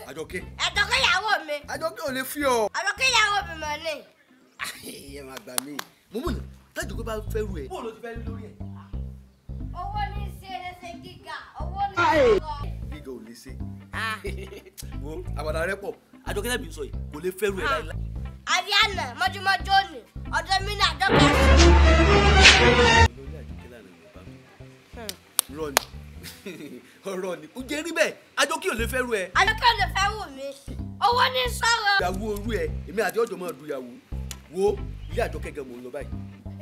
àjọkẹ́ Àjọkẹ́ ìyàwó mi. àjọkẹ́ ò lè fi ọ. Àjọkẹ́ ìyàwó mi mọ̀ ní. ẹ máa gbà mí mo mú ní tájọkẹ́ bá fẹ́ ru ẹ. bóòlù ló ti fẹ́ rí lórí ẹ. Owó ní ṣe ẹlẹ́sẹ̀ gíga. Owó ní ọkọ̀. gíga ò lè ṣe. wo àbàdà rẹ pọ̀ àjọkẹ́ tẹ̀bí sọ yìí kò lè fẹ́ ru ẹ láìláì. Ariana mọ́júmọ́jú òní. Ọ̀dọ̀ mi ní àjọkẹ́. olórí àjọkẹ́ láàrin yorùbá mi. rọ ni ọ̀rọ̀ ni ó jẹ́ rí bẹ́ẹ̀ àjọkẹ́ ò lè fẹ́ ru ẹ. Àjọkẹ́ ló fẹ́ wù mí. Owó ní sọ̀rọ̀. ìyàwó orú ẹ èmi àti ọjọ́ máa du ìyàwó wo ilé àjọkẹ́ gan mò ń lọ báyìí.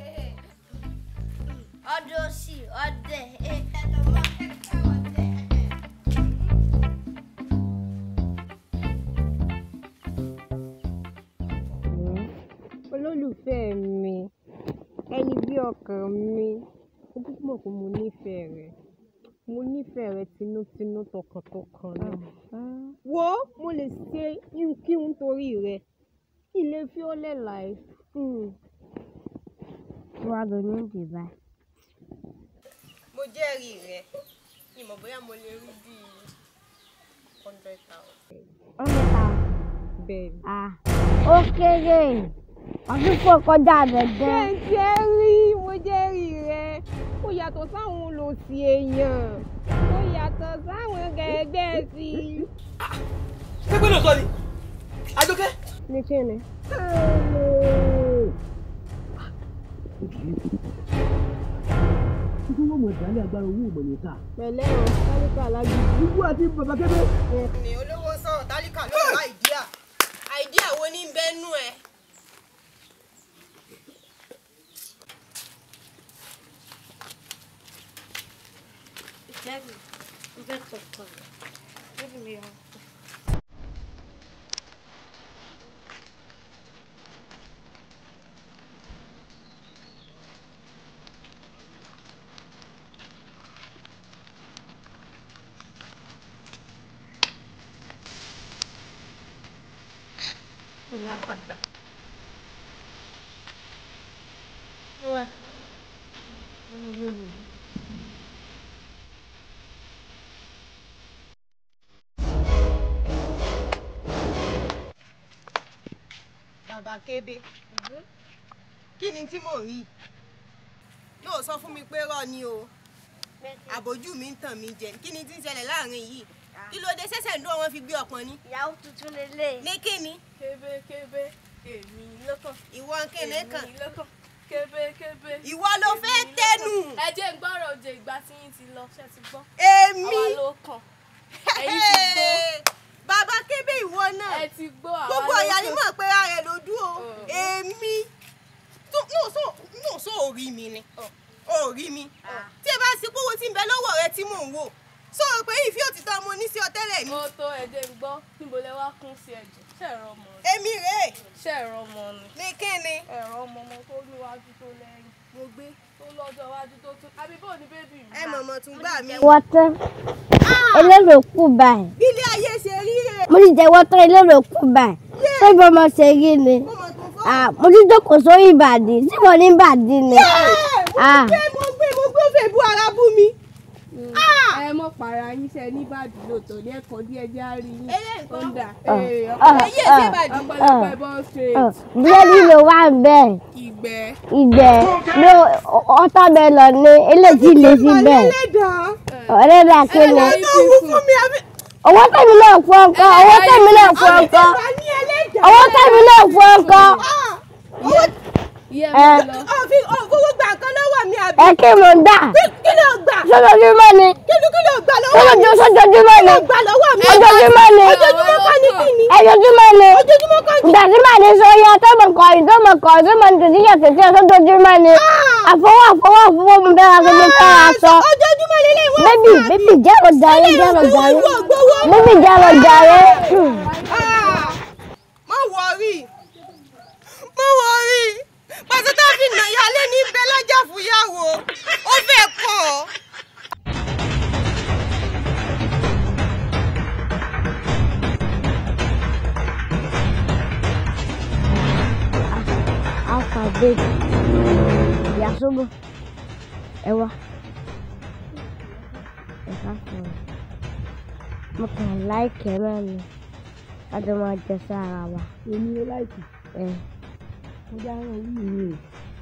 Ọdẹ òsì, ọdẹ. Ẹ̀ẹ́dẹ̀dọ̀ máa kẹ́kẹ́ ọdẹ. olólùfẹ́ mi ẹni bí ọkàn mi ó kúkú mọ̀ pé mo nífẹ̀ẹ́ rẹ mo nífẹ̀ẹ́ rẹ tinútinú tọkàntọkàn ni wo mo lè ṣe kíhun torí rẹ ilé fi ó lẹ̀ láì wá lóní ìdìbà mo jẹ́rìí rẹ ni mo bóyá mo lè rí bíi hundred thousand. ọmọ ta bẹ́ẹ̀ ni. ah ó kéré ọdún pọ̀ kọjá rẹ̀ ṣé gan ń jẹ́rìí mo jẹ́rìí rẹ ó yàtọ̀ sáwọn olòṣì èèyàn ó yàtọ̀ sáwọn gẹ̀ẹ́gbẹ́ sí i. ṣé pé lóòótọ́ ni àjọkẹ́. ní kí ni. Títí wọ́n mọ̀ ìdálẹ́ agbára owó ìmọ̀lẹ́ta. pẹ̀lẹ́ o tálíkà lágbègbè. Gbogbo àti bàbá kébé. mi olówó sọ̀rọ̀ tálíkà ló wá àìdíà àìdíà wo ní bẹ́ẹ̀ nú ẹ. Ìjẹ́bi, mo fẹ́ kọ̀ọ̀kan. Bébí mi yọ. bàbá kébé kí ni tí mò ń rí yóò sọ fún mi pé rọ ni o àbójú mi ń tàn mí jẹ kí ni tí ń ṣẹlẹ̀ láàrin yìí kí ló dé ṣẹ̀ṣẹ̀ ń dún wọn fi gbé ọpọ́n ni Ìyàwó tuntun lélẹ̀. ní kíni kébékébé èmi lọ́kàn. ìwọ kíni kan èmi lọ́kàn. kébékébé. ìwọ ló fẹ́ tẹnu ẹ jẹ́ ń gbọ́rọ̀ òjò ìgbà tí yín ti lọ ṣe ti gbọ́. èmi àwa ló kàn. ẹ̀yin ti gbọ́. bàbá kébé ìwọ náà ẹ ti gbọ́ àwa gbogbo ló ọ̀yà ni kàn. mọ̀ pé ara ẹ̀ ló dúró Oh. èmi tó no so no so orí mi ni orí mi tí ẹ bá ṣe kówó tí ń bẹ lọ́wọ́ rẹ tí mò ń wò sọ pé ìfí òtítọ́ mo ní sí ọ tẹ́lẹ̀ ni ó tó ẹ jẹ́ ń gbọ́ níbo lẹ wá kún sí ẹ̀jẹ̀ ṣe ẹ̀rọ ọmọ ni. èmi rèé ṣe ẹ̀rọ ọmọ ni. ní kíni ẹ̀rọ ọmọ ọmọ tó níwájú tó lẹ́yìn. mo gbé tó lọ́jọ́ iwájú tó tún. àbí bó ni bébì mi. ẹ mọ̀mọ́ tún gbà mí wọ́tọ́ elérò kù báyìí bí ilé ayé ṣe rí rè mo ti jẹ wọ́tọ́ elérò kù báyìí ṣé bí ọmọ ṣe rí ni mo mọ̀ tún fọ́ ah mo ti jókòó sórí ìbàdí tí mo ní ìbàdí ni ah pé mo gbé mo gbé òfè bu ara bú mi ẹ mọ̀ para yín ṣe ní ìbàdí lóòótọ́ ní ẹ̀kọ́ díẹ̀ jẹ́ àárín yín. eléyìí ó kan ń dà. ah, Ee, ah, ẹyẹ ṣe ah, bàjẹ́ ọ̀pọ̀lọpọ̀ ẹ̀bọ̀n straight. ah. búrẹ́dì ló wà bẹ́ẹ̀ ìgbẹ́. ìgbẹ́ ló ọtọ́ bẹ́ẹ̀ lọ ní eléyìí lè sí bẹ́ẹ̀ ẹlẹ́dàá ọ̀rẹ́ dà kéde Ẹlẹ́dàá tó wú fún mi àbí owó tẹ̀mí náà fún ọkọ owó tẹ̀mí náà fún ọkọ wà ní ẹlẹ́dàá owó tẹ̀mí náà fún ọkọ owó iye ẹ mi lọ. òfin òfowó gbà nǹkan lọ́wọ́ mi àbí ẹ kí mo dà kí ló gbà sójoojúmọ́ ni kí ló kí ló gbà lọ́wọ́ mi sójoojú sójoojúmọ́ ni gbà lọ́wọ́ mi ojoojúmọ́ ni ojoojúmọ́ kọ́ ní kíni ẹjojúmọ́ ni ojoojúmọ́ kọ́ ní ìgbà tí màá ní sóyá tó mọ̀ kọ́ ìtó mọ̀ kọ́ ìtó mọ̀ tòtí yẹ tòtí yẹ sójoojúmọ́ ni àfọwọ́ àfọwọ́ àfọwọ́ mi bẹ́ẹ̀ wá gbogbo fẹ́ ra sọ ojoojúmọ́ lélẹ̀ wọ́n bébì bébì jẹ́ ọ̀dàrẹ́ jẹ́ ọ̀dàrẹ́ ìwọ gbowó bébì jẹ́ ọ̀dàrẹ́ má wọrí má wọrí pàṣẹ tó fi nà yálé ní bẹ́lájà fúyàwó ó fẹ́ kàn ọ́. alphabet ìyàsóbò ẹwà ẹ̀ka sọ̀rọ̀ mo kàn láìkẹ́ náà ni láti máa jẹ sára wa. èmi ó láìkì ẹ mo dáràn orí mi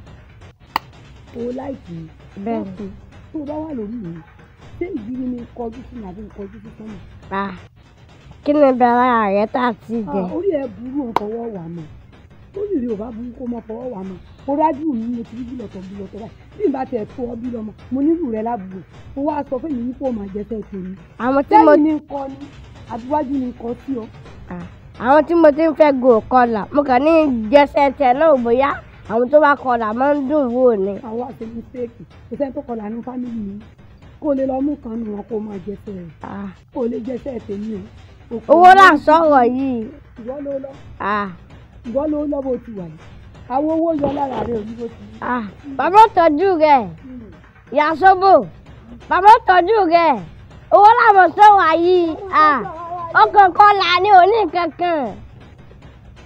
o ó láìkì bẹ́ẹ̀ ni dákun tó o bá wà lórí mi ṣé ìdílé mi kọjú sí mi àbí n kọjú sí sọ́nà. à kí ni bẹ̀rẹ̀ ààrẹ tá a ti jẹ. Ah, orí ẹ burú ò fọwọ́ wà mọ́ orí rẹ ò bá burú kó mọ fọwọ́ wà mọ́ mo rájú mi mo ti rí bílọ̀tọ̀ bílọ̀tọ̀ báyìí bí n bá tẹ̀ tó ọ bí lọ́mọ mo nílù rẹ lábùgbò mo wá sọ fún mi yípo máa jẹ sẹ́ẹ̀ tèmi àwọn tí mo sẹ́yìn ní nǹkan ni àbíwájú ní nǹkan sí ọ. à, àwọn tí mo ti ń fẹ́ gò kọlà mo kàn ní jẹsẹ̀ tẹ̀ náà bóyá àwọn tó bá kọlà máa ń dùn wò ni. àwọn àti mistake kò sẹ́ni tó kọlà ní fámìlì mi kó o lè lọ mú kan nù wọn kó o máa jẹ sẹ́ẹ̀ À, kó o lè jẹ sẹ́ẹ̀ tèmi o. Òkú owó là ń mi- sọ̀rọ̀ yìí. ìwọ ló lọ À, ìwọ ló lọ bó ti wà yìí àwọn owó yọ lára rẹ òní bó ti rí. à, bàbá ò tọ́jú rẹ̀ ìyá sóbò bàbá ò tọ́jú rẹ̀ owó làwọn sọ̀rọ̀ yìí. À, ọkàn kọlà ni òní kankan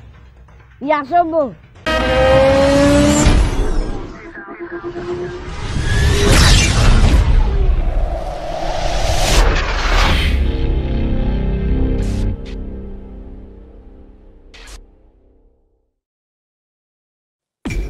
ìyá sóbò.